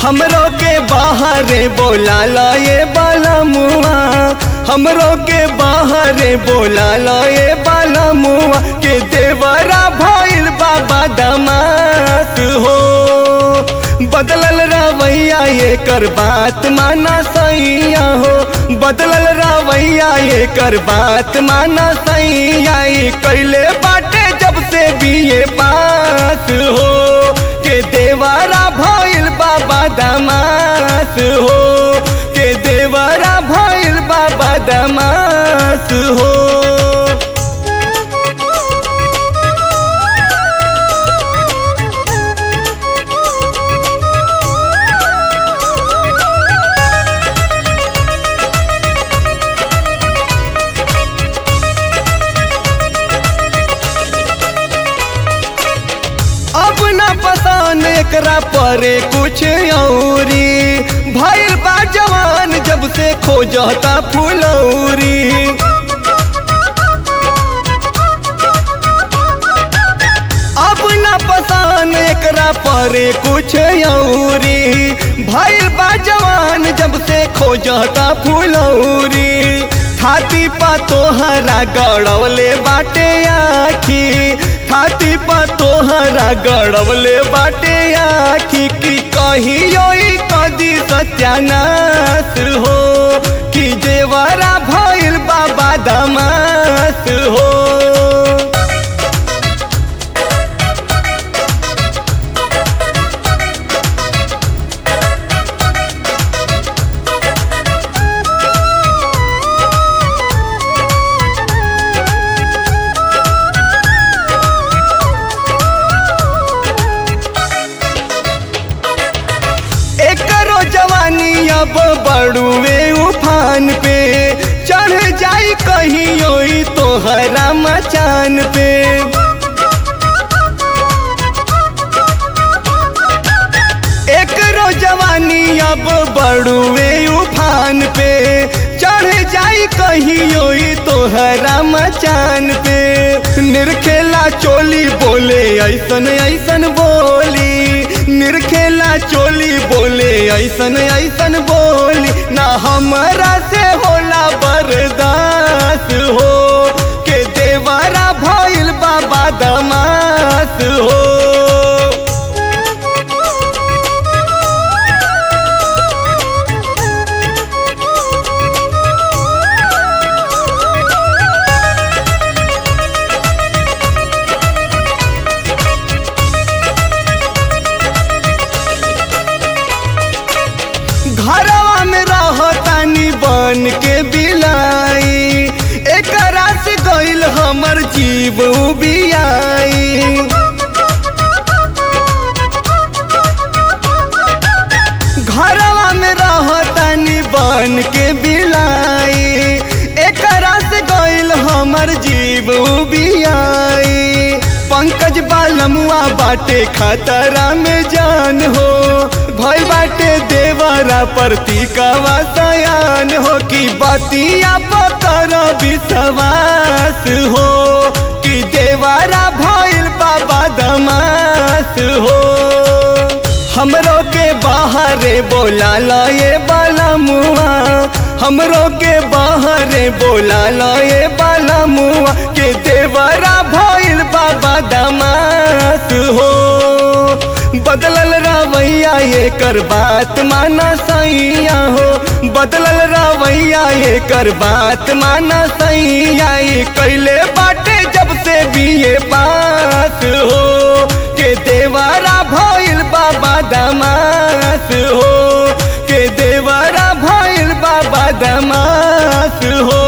हमरो के बाहरे बोला ला ये बाला मुआ हमरो के बाहरे बोला ला ये बाला मुआ के देवरा भइल बाबा दमास हो बदलल रवैया ये कर बात माना सैया हो बदलल रवैया ये कर बात माना सैया ई कैले बाटे जब से बीए पास हो के देवारा भइल बाबा दमास हो के देवारा भइल बाबा दमास हो अब ना पसान एकरा परे कुछ औरी भइल बा जवान जब से खोजता फुलौरी अब ना पसान एकरा परे कुछ औरी भइल बा जवान जब से खोजता फुलौरी छाती पा तोहरा गड़वले बाटे आखी छाती पा तोहरा गड़वले बाटे आखी की कहियो ई कदी सत्यानाश हो कि जेवरा भइल बाबा दमास हो एकरो जवानी अब बड़ुए उफान पे चढ़ जाई कहियो ई तोहरा मचान पे एकरो जवानी अब बड़ुए उफान पे चढ़ जाई कहियो ई तोहरा मचान पे निरखेला चोली बोले ऐसन ऐसन बोली निरखेला चोली बोले ऐसन ऐसन बोली ना हमरा से होला बर्दाश्त हो के देवरा भइल बाबा दमास हो घरवा में रहतानी बन के बिलाई एकरा से गइल हमर जीव बियाई घरवा में रहतानी बन के बिलाई एकरा से गइल हमर जीव बियाई पंकज बालमुआ बाटे खतरा में जान हो भई बाटे देवरा प्रतीकवा सयान हो कि बतिया पतर विश्वास हो कि देवरा भइल बाबा दमास हो हमरो के बाहरे बोला ला ये बाला मुआ हमरो के बाहरे बोला ला ये बाला मुआ के देवरा भइल बाबा दमास हो बदलल रवैया ये कर बात माना सैया हो बदलल रवैया ये कर बात माना सैया ये कैले बाटे जब से बीए पास हो के देवरा भइल बाबा दमास हो के देवरा भइल बाबा दमास हो